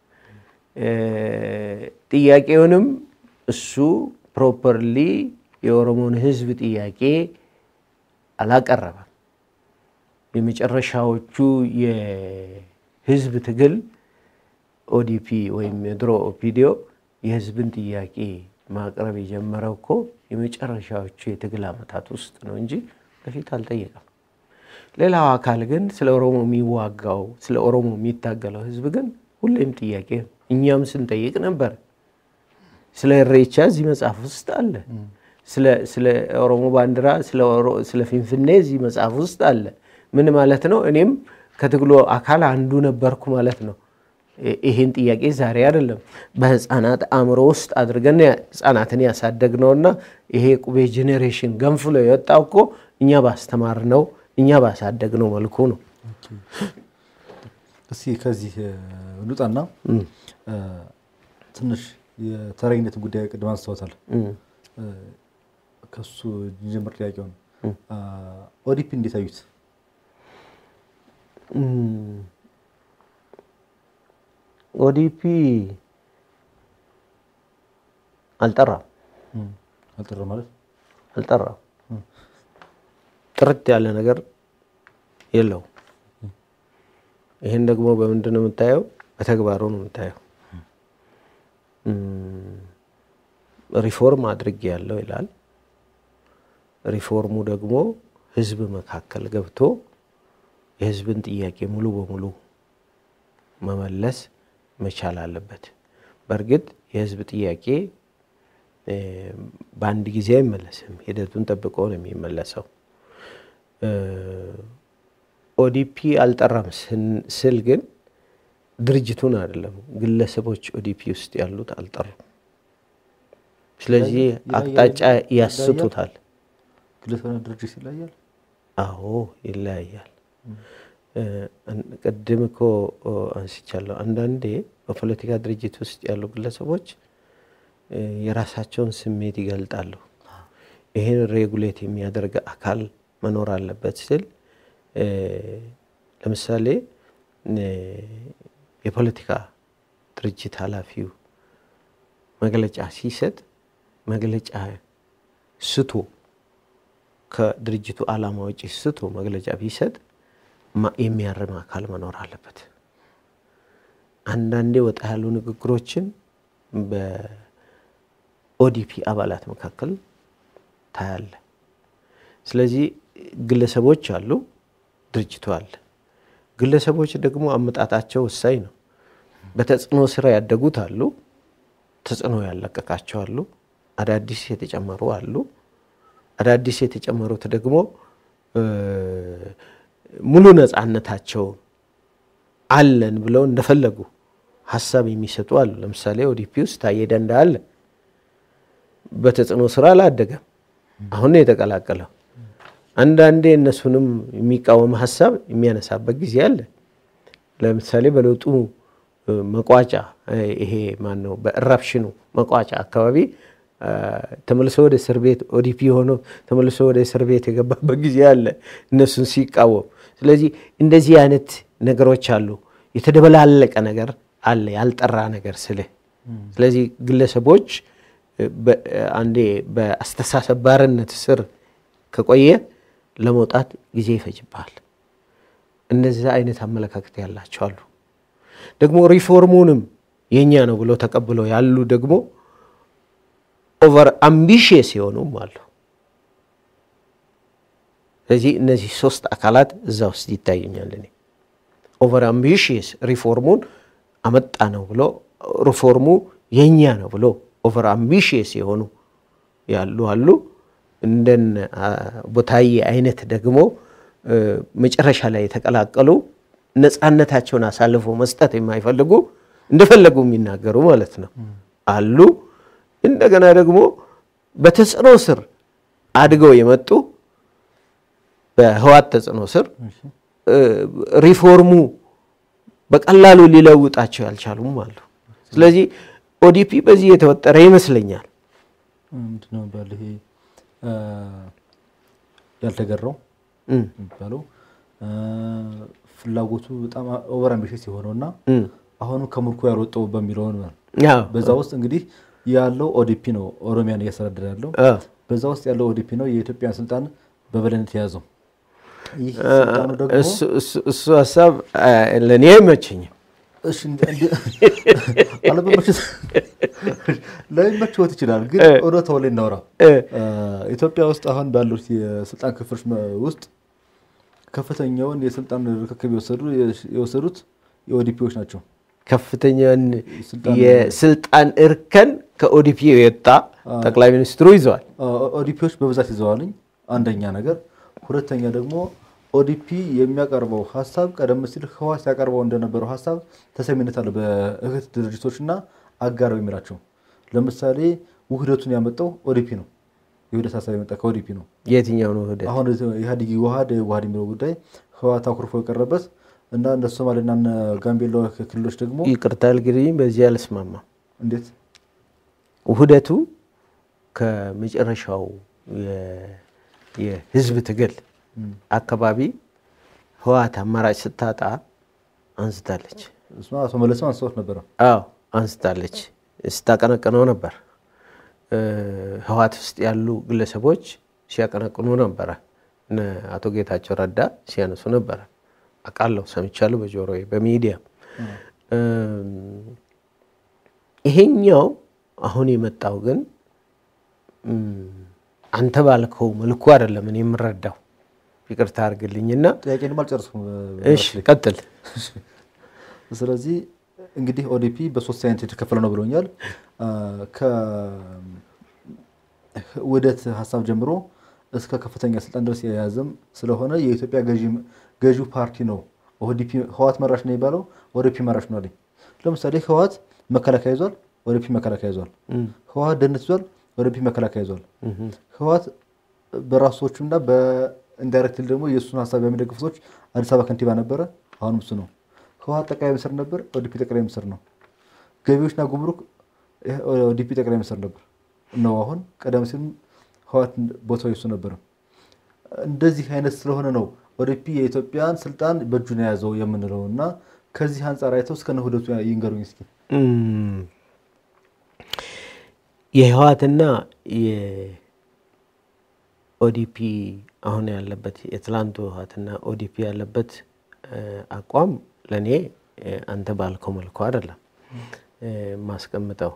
ጥያቄውንም እሱ ፕሮፐርሊ የኦሮሞን ሕዝብ ጥያቄ አላቀረበም። የመጨረሻዎቹ የህዝብ ትግል ኦዲፒ ወይም የድሮ ኦፒዲዮ የህዝብን ጥያቄ ማቅረብ የጀመረው እኮ የመጨረሻዎቹ የትግል ዓመታት ውስጥ ነው እንጂ በፊት አልጠየቀም። ሌላው አካል ግን ስለ ኦሮሞ የሚዋጋው ስለ ኦሮሞ የሚታገለው ህዝብ ግን ሁሌም ጥያቄ ነው። እኛም ስንጠይቅ ነበር። ስለ ኢሬቻ እዚህ መጽሐፍ ውስጥ አለ። ስለ ኦሮሞ ባንዲራ፣ ስለ ፊንፊኔ እዚህ መጽሐፍ ውስጥ አለ። ምን ማለት ነው? እኔም ከትግሉ አካል አንዱ ነበርኩ ማለት ነው። ይህን ጥያቄ ዛሬ አይደለም በህፃናት አእምሮ ውስጥ አድርገን ህፃናትን ያሳደግነውና ይሄ ቁቤ ጄኔሬሽን ገንፍሎ የወጣው እኮ እኛ ባስተማርነው እኛ ባሳደግነው መልኩ ነው። እስኪ ከዚህ ልውጣና ትንሽ የተረኝነት ጉዳይ ቅድም አንስተውታል። ከሱ ጀምር ጥያቄውን ኦዲፒ እንዴት አዩት? ኦዲፒ አልጠራም አልጠራ ማለት አልጠራም። ጥርት ያለ ነገር የለውም። ይህን ደግሞ በምንድን ነው የምታየው? በተግባሩ ነው የምታየው። ሪፎርም አድርጌ ያለው ይላል። ሪፎርሙ ደግሞ ህዝብ መካከል ገብቶ የህዝብን ጥያቄ ሙሉ በሙሉ መመለስ መቻል አለበት። በእርግጥ የህዝብ ጥያቄ በአንድ ጊዜ አይመለስም። ሂደቱን ጠብቆ ነው የሚመለሰው። ኦዲፒ አልጠራም ስል ግን ድርጅቱን አይደለም፣ ግለሰቦች ኦዲፒ ውስጥ ያሉት አልጠሩም። ስለዚህ አቅጣጫ ያስቱታል። ግለሰብና ድርጅት ይለያል። አዎ ይለያያል። ቅድም እኮ አንስቻለሁ። አንዳንዴ በፖለቲካ ድርጅት ውስጥ ያሉ ግለሰቦች የራሳቸውን ስሜት ይገልጣሉ። ይህን ሬጉሌት የሚያደርግ አካል መኖር አለበት ስል ለምሳሌ የፖለቲካ ድርጅት ኃላፊው መግለጫ ሲሰጥ መግለጫ ስቶ ከድርጅቱ ዓላማ ውጭ ስቶ መግለጫ ቢሰጥ የሚያርም አካል መኖር አለበት። አንዳንዴ ወጣ ያሉ ንግግሮችን በኦዲፒ አባላት መካከል ታያለ። ስለዚህ ግለሰቦች አሉ፣ ድርጅቱ አለ። ግለሰቦች ደግሞ አመጣጣቸው ወሳኝ ነው። በተጽዕኖ ስራ ያደጉት አሉ፣ ተጽዕኖ ያለቀቃቸው አሉ፣ አዳዲስ የተጨመሩ አሉ። አዳዲስ የተጨመሩት ደግሞ ሙሉ ነፃነታቸው አለን ብለው እንደፈለጉ ሀሳብ የሚሰጡ አሉ። ለምሳሌ ኦዲፒ ውስጥ ታዬ ደንደአ አለ። በተጽዕኖ ስራ አላደገም፣ አሁን ነው የተቀላቀለው። አንዳንዴ እነሱንም የሚቃወም ሀሳብ የሚያነሳበት ጊዜ አለ። ለምሳሌ በለውጡ መቋጫ ይሄ ማን ነው በእራፕሽኑ መቋጫ አካባቢ ተመልሶ ወደ እስር ቤት ኦዲፒ ሆኖ ተመልሶ ወደ እስር ቤት የገባበት ጊዜ አለ እነሱን ሲቃወም። ስለዚህ እንደዚህ አይነት ነገሮች አሉ። የተደበላለቀ ነገር አለ፣ ያልጠራ ነገር ስልህ። ስለዚህ ግለሰቦች አንዴ በአስተሳሰብ ባርነት ስር ከቆየ ለመውጣት ጊዜ ይፈጅብሃል። እንደዚህ አይነት አመለካከት ያላቸው አሉ። ደግሞ ሪፎርሙንም የእኛ ነው ብለው ተቀብለው ያሉ ደግሞ ኦቨር አምቢሽየስ የሆኑም አሉ። ስለዚህ እነዚህ ሶስት አካላት እዛ ውስጥ ይታዩኛል። እኔ ኦቨር አምቢሽየስ ሪፎርሙን አመጣ ነው ብሎ ሪፎርሙ የእኛ ነው ብሎ ኦቨር አምቢሽየስ የሆኑ ያሉ አሉ። እንደን ቦታዬ አይነት ደግሞ መጨረሻ ላይ የተቀላቀሉ ነፃነታቸውን አሳልፎ መስጠት የማይፈልጉ እንደፈለጉ የሚናገሩ ማለት ነው አሉ። እንደገና ደግሞ በተጽዕኖ ስር አድገው የመጡ በህዋት ተጽዕኖ ስር ሪፎርሙ በቀላሉ ሊለውጣቸው ያልቻሉም አሉ። ስለዚህ ኦዲፒ በዚህ የተወጠረ ይመስለኛል። ምንድነው የሚባለው ይሄ ያልተገራው የሚባለው ፍላጎቱ በጣም ኦቨር አምቢሽስ የሆነው እና አሁንም ከምርኮ ያልወጣው በሚለውን በዛ ውስጥ እንግዲህ ያለው ኦዲፒ ነው ኦሮሚያን እያስተዳደረ ያለው። በዛ ውስጥ ያለው ኦዲፒ ነው የኢትዮጵያን ስልጣን በበላይነት የያዘው። ይህ ስልጣኑ ደግሞ እሱ ሀሳብ ለእኔ አይመቸኝም። ላይመችዎት ይችላል፣ ግን እውነታው ላይ እናውራ። ኢትዮጵያ ውስጥ አሁን ባሉት የስልጣን ክፍሎች ውስጥ ከፍተኛውን የስልጣን ርክክብ የወሰዱት የኦዲፒዎች ናቸው። ከፍተኛውን የስልጣን እርከን ከኦዲፒ የወጣ ጠቅላይ ሚኒስትሩ ይዘዋል። ኦዲፒዎች በብዛት ይዘዋልኝ አንደኛ ነገር። ሁለተኛ ደግሞ ኦዲፒ የሚያቀርበው ሀሳብ ቀደም ሲል ህወሓት ሲያቀርበው እንደነበረው ሀሳብ ተሰሚነት አለው በእህት ድርጅቶች እና አጋር የሚላቸው። ለምሳሌ ውህደቱን ያመጣው ኦዲፒ ነው። የውህደት ሀሳብ የመጣ ከኦዲፒ ነው። የትኛው ነው ውህደት? አሁን ኢህአዴግ ዋሃድ ዋሃድ የሚለው ጉዳይ ህወሓት አኩርፎ የቀረበት እና እንደ ሶማሌና ጋምቤላ ክልሎች ደግሞ ይቅርታ እንግዲህ በዚህ አልስማማም። እንዴት ውህደቱ ከመጨረሻው የህዝብ ትግል አካባቢ ህወሓት አማራጭ ስታጣ አንስታለች። እሱማ አቶ መለስም አንስተውት ነበረ። አዎ አንስታለች። ስታቀነቅነው ነበር። ህወሓት ውስጥ ያሉ ግለሰቦች ሲያቀነቅኑ ነበረ። እነ አቶ ጌታቸው ረዳ ሲያነሱ ነበረ። አውቃለሁ፣ ሰምቻለሁ በጆሮዬ በሚዲያ ይሄኛው አሁን የመጣው ግን አንተ ባልከው መልኩ አይደለም እኔ የምረዳው። ይቅርታ አድርግልኝና ጥያቄ ድማ አልጨርስኩም። እሺ ቀጥል። ስለዚህ እንግዲህ ኦዲፒ በሶስት አይነት የተከፈለ ነው ብሎኛል። ከውህደት ሀሳብ ጀምሮ እስከ ከፍተኛ ስልጣን ድረስ የያዘም ስለሆነ የኢትዮጵያ ገዢው ፓርቲ ነው። ኦዲፒ ህወሓት መራሽ ነው የሚባለው ኦዲፒ መራሽ ነው አለኝ። ለምሳሌ ህወሓት መከላከያ ይዟል፣ ኦዲፒ መከላከያ ይዟል። ህወሓት ደህንነት ይዟል፣ ኦዲፒ መከላከያ ይዟል። ህወሓት በራሱ ሰዎችና በኢንዳይሬክትሊ ደግሞ የእሱን ሀሳብ የሚደግፉ ሰዎች አዲስ አበባ ከንቲባ ነበረ፣ አሁንም እሱ ነው። ህወሓት ጠቅላይ ሚኒስትር ነበር፣ ኦዲፒ ጠቅላይ ሚኒስትር ነው። ገቢዎችና ጉምሩክ ኦዲፒ ጠቅላይ ሚኒስትር ነበር ነው አሁን። ቀደም ሲልም ህወሓት ቦታው የሱ ነበር። እንደዚህ አይነት ስለሆነ ነው ኦዲፒ የኢትዮጵያን ስልጣን በእጁን የያዘው የምንለው እና ከዚህ አንጻር አይተው እስከነ ውህደቱ ይንገሩኝ እስኪ። የህወሓትና የኦዲፒ አሁን ያለበት የትላንቱ ህወሓትና ኦዲፒ ያለበት አቋም ለእኔ አንተ ባልከው መልኩ አይደለም ማስቀምጠው።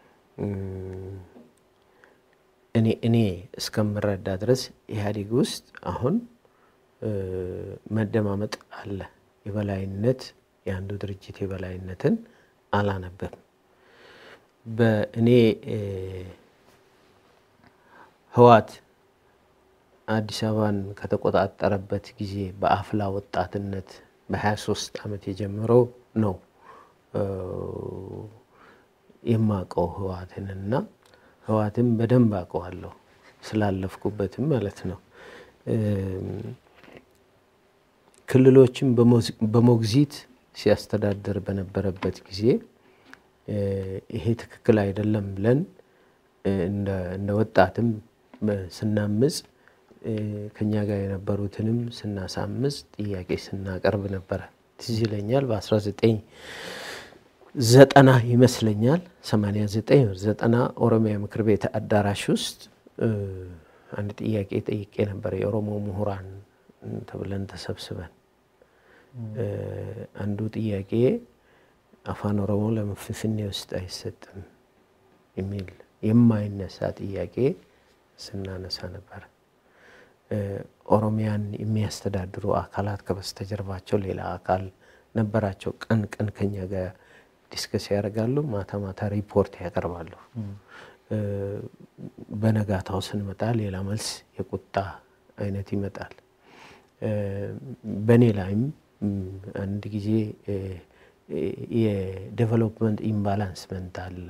እኔ እኔ እስከምረዳ ድረስ ኢህአዴግ ውስጥ አሁን መደማመጥ አለ። የበላይነት የአንዱ ድርጅት የበላይነትን አላነበብም። በእኔ ህወሓት አዲስ አበባን ከተቆጣጠረበት ጊዜ በአፍላ ወጣትነት በ23 ዓመት የጀመረው ነው የማውቀው ህወሓትንና ህወሓትን በደንብ አውቀዋለሁ ስላለፍኩበትም ማለት ነው። ክልሎችን በሞግዚት ሲያስተዳድር በነበረበት ጊዜ ይሄ ትክክል አይደለም ብለን እንደ ወጣትም ስናምፅ ከኛ ጋር የነበሩትንም ስናሳምፅ ጥያቄ ስናቀርብ ነበረ። ትዝ ይለኛል በ19 ዘጠና ይመስለኛል 89 ዘጠና ኦሮሚያ ምክር ቤት አዳራሽ ውስጥ አንድ ጥያቄ ጠይቄ ነበር። የኦሮሞ ምሁራን ተብለን ተሰብስበን አንዱ ጥያቄ አፋን ኦሮሞ ለምን ፍንፍኔ ውስጥ አይሰጥም የሚል የማይነሳ ጥያቄ ስናነሳ ነበር። ኦሮሚያን የሚያስተዳድሩ አካላት ከበስተጀርባቸው ሌላ አካል ነበራቸው። ቀን ቀን ከኛ ጋር ዲስከስ ያደርጋሉ፣ ማታ ማታ ሪፖርት ያቀርባሉ። በነጋታው ስንመጣ ሌላ መልስ የቁጣ አይነት ይመጣል። በእኔ ላይም አንድ ጊዜ የዴቨሎፕመንት ኢምባላንስመንት አለ።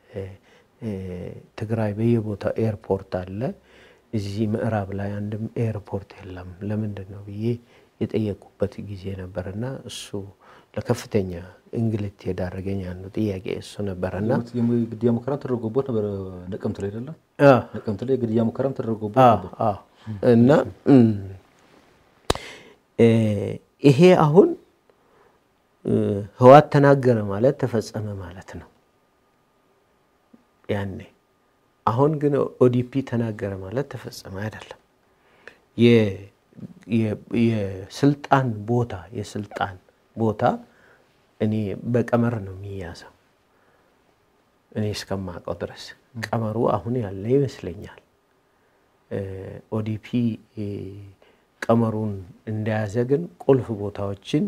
ትግራይ በየቦታው ኤርፖርት አለ። እዚህ ምዕራብ ላይ አንድም ኤርፖርት የለም። ለምንድን ነው ብዬ የጠየቁበት ጊዜ ነበርና እሱ ለከፍተኛ እንግልት የዳረገኝ አንዱ ጥያቄ እሱ ነበረና ግድያ ሙከራም ተደርጎበት ነበር። ነቀምት ላይ አይደለም? ነቀምት ላይ ግድያ ሙከራም ተደርጎበት ነበር እና ይሄ አሁን ህወሓት ተናገረ ማለት ተፈጸመ ማለት ነው ያኔ። አሁን ግን ኦዲፒ ተናገረ ማለት ተፈጸመ አይደለም። የስልጣን ቦታ የስልጣን ቦታ እኔ በቀመር ነው የሚያዘው። እኔ እስከማውቀው ድረስ ቀመሩ አሁን ያለ ይመስለኛል። ኦዲፒ ቀመሩን እንደያዘ ግን ቁልፍ ቦታዎችን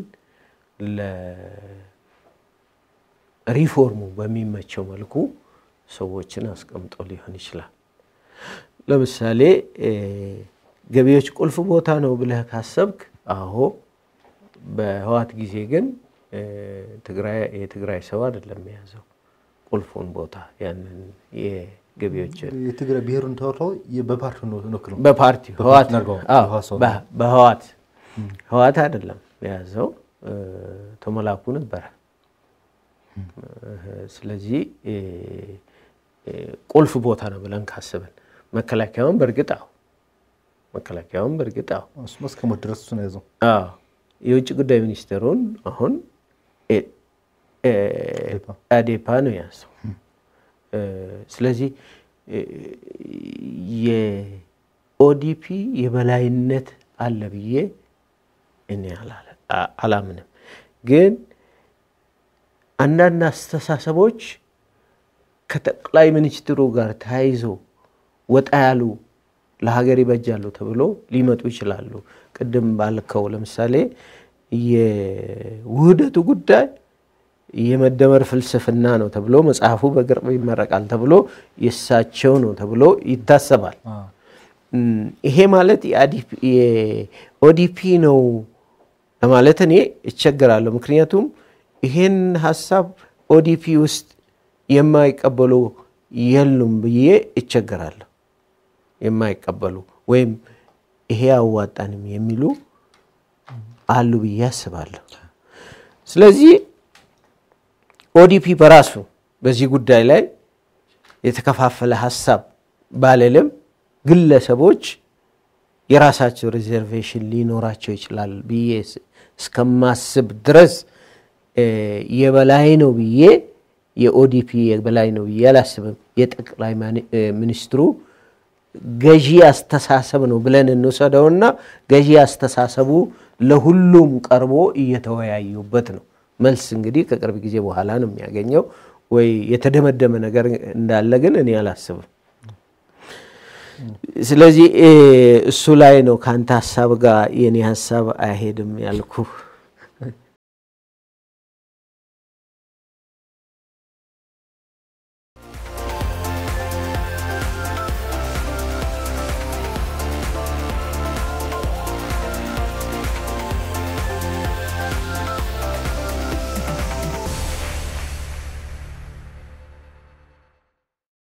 ለሪፎርሙ በሚመቸው መልኩ ሰዎችን አስቀምጦ ሊሆን ይችላል። ለምሳሌ ገቢዎች ቁልፍ ቦታ ነው ብለህ ካሰብክ፣ አዎ። በህወሓት ጊዜ ግን የትግራይ ሰው አይደለም የያዘው ቁልፉን ቦታ ያንን የገቢዎች የትግራይ ብሔሩን ተወርተው በፓርቲ ነው በፓርቲ በህወሓት ህወሓት አይደለም የያዘው ተመላኩ ነበረ። ስለዚህ ቁልፍ ቦታ ነው ብለን ካስብን መከላከያውን በእርግጥ አዎ መከላከያውን በእርግጥ አዎ እሱማ እስከ ሞት ድረስ እሱን ያዘው። የውጭ ጉዳይ ሚኒስትሩን አሁን አዴፓ ነው የያዘው። ስለዚህ የኦዲፒ የበላይነት አለ ብዬ እኔ አላምንም። ግን አንዳንድ አስተሳሰቦች ከጠቅላይ ሚኒስትሩ ጋር ተያይዞ ወጣ ያሉ ለሀገር ይበጃሉ ተብሎ ሊመጡ ይችላሉ። ቅድም ባልከው ለምሳሌ የውህደቱ ጉዳይ የመደመር ፍልስፍና ነው ተብሎ መጽሐፉ በቅርብ ይመረቃል ተብሎ የእሳቸው ነው ተብሎ ይታሰባል። ይሄ ማለት የኦዲፒ ነው ለማለት እኔ እቸገራለሁ። ምክንያቱም ይሄን ሀሳብ ኦዲፒ ውስጥ የማይቀበሉ የሉም ብዬ እቸገራለሁ። የማይቀበሉ ወይም ይሄ አዋጣንም የሚሉ አሉ ብዬ አስባለሁ። ስለዚህ ኦዲፒ በራሱ በዚህ ጉዳይ ላይ የተከፋፈለ ሀሳብ ባልልም ግለሰቦች የራሳቸው ሪዘርቬሽን ሊኖራቸው ይችላል ብዬ እስከማስብ ድረስ የበላይ ነው ብዬ የኦዲፒ የበላይ ነው ብዬ አላስብም። የጠቅላይ ሚኒስትሩ ገዢ አስተሳሰብ ነው ብለን እንውሰደውና ገዢ አስተሳሰቡ ለሁሉም ቀርቦ እየተወያዩበት ነው። መልስ እንግዲህ ከቅርብ ጊዜ በኋላ ነው የሚያገኘው። ወይ የተደመደመ ነገር እንዳለ ግን እኔ አላስብም። ስለዚህ እሱ ላይ ነው ከአንተ ሀሳብ ጋር የኔ ሀሳብ አይሄድም ያልኩ።